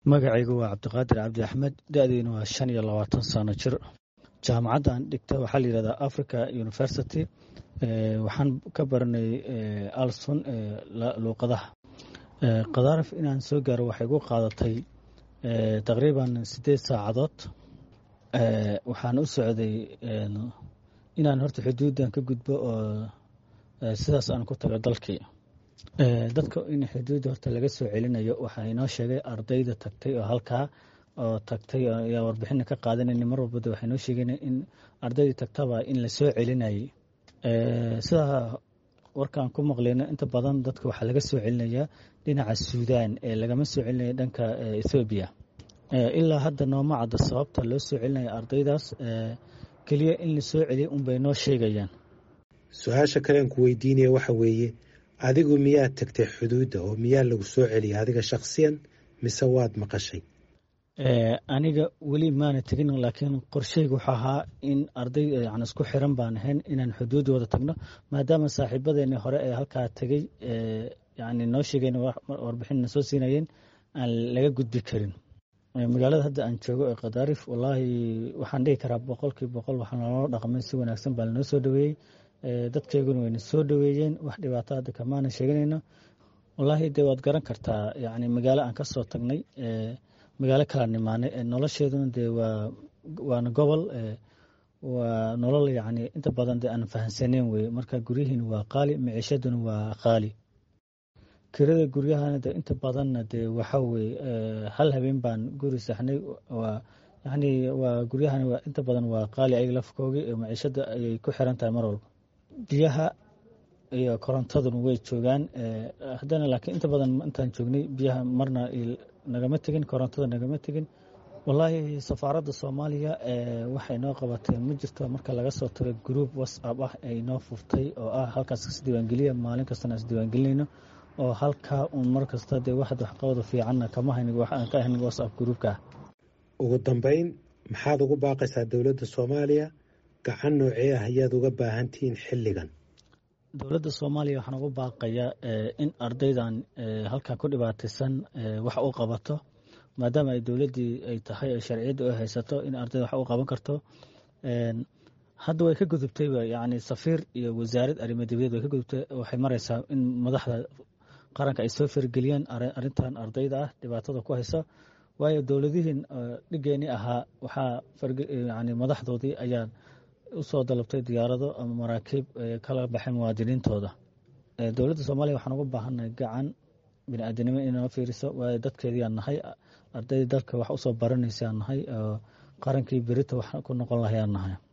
magacaygu waa cabdiqaadir cabdi axmed da-deyna waa shan iyo labaatan sano jir jaamacadda aan dhigta waxaa la yihahdaa africa university waxaan ka baranay alson luuqadaha khadaarif inaan soo gaaro waxay gu qaadatay taqriiban siddeed saacadood waxaan u socday inaan horta xuduuddan ka gudbo oo sidaas aan ku tago dalkii dadka in xuduudda horta laga soo celinayo waxaa inoo sheegay ardayda tagtay oo halkaa oo tagtay ayaa warbixina ka qaadanayna mar walbada waxay noo sheegeen in ardaydii tagtaba in la soo celinayay sidaa warkaan ku maqleyno inta badan dadka waxaa laga soo celinayaa dhinaca suudaan ee lagama soo celinaya dhanka ethoobiya ilaa hadda nooma cadda sababta loo soo celinaya ardaydaas keliya in la soo celiya unbay noo sheegayaan su-aasha kalean ku weydiinaya waxa weeye adigu miyaad tagtay xuduudda oo miyaa lagu soo celiyay adiga shakhsiyan mise waad maqashay aniga weli maana tegin laakiin qorsheyga wuxuu ahaa in arday yan isku xiran baan ahayn inaan xuduudda wada tagno maadaama saaxiibadeeni hore ee halkaa tegey yani noo sheegeen warbixinna soo siinayeen aan laga gudbi karin magaalada hadda aan joogo ee khadaarif wallaahi waxaan dhihi karaa boqolkiiba boqol waxaa naloo dhaqmay si wanaagsan baa lanoo soo dhaweeyey dadkeyguna wayna soo dhaweeyeen wax dhibaato hadda kamaana sheeganayno wallaahi dee waad garan kartaa yani magaalo aan ka soo tagnay magaalo kala nimaanay nolosheeduna dee waa waana gobol waa nolol yani inta badan dee aan fahansaneyn weye marka guryihiina waa qaali miciishaduna waa qaali kirada guryahana de inta badanna dee waxa weye hal habeen baan guri saxnay waa yani waa guryahana waa inta badan waa qaali ayaga lafkoogi miciishada ayay ku xiran tahay mar walba biyaha iyo korontaduna way joogaan haddana laakiin inta badan intaan joognay biyaha marna nagama tegin korontada nagama tegin wallaahi safaaradda soomaaliya waxay noo qabatay ma jirto marka laga soo tago group whatsapp ah ay noo furtay oo ah halkaas isdiiwaangeliya maalin kastana isdiiwaangelinayno oo halkaa uun mar kasta dee waxad waxqabada fiicanna kama haynig waxaan ka ahayn whatsapp groupka ah ugu dambeyn maxaad ugu baaqaysaa dowladda soomaaliya gacan noocee ah ayaad uga baahantihiin xilligan dowladda soomaaliya waxaan ugu baaqayaa in ardaydan halkaa ku dhibaataysan wax u qabato maadaama ay dowladdii ay tahay ay sharciyadda u haysato in ardayda wax u qaban karto hadda way ka gudubtayba yani safiir iyo wasaarad arrimo dibadeed way ka gudubtay waxay maraysaa in madaxda qaranka ay soo fargeliyaan arrintan ardayda ah dhibaatada ku haysa waayo dowladihiin dhigeeni ahaa waxaa yani madaxdoodii ayaa usoo dalabtay diyaarado ama maraakiib kala baxay muwaadiniintooda dowladda soomaaliya waxaan uga baahannahay gacan bini aadanimo inoo fiiriso waayo dadkeediaan nahay ardaydii dalka wax usoo baranaysaa nahay oo qarankii berita wax ku noqon lahayaan nahay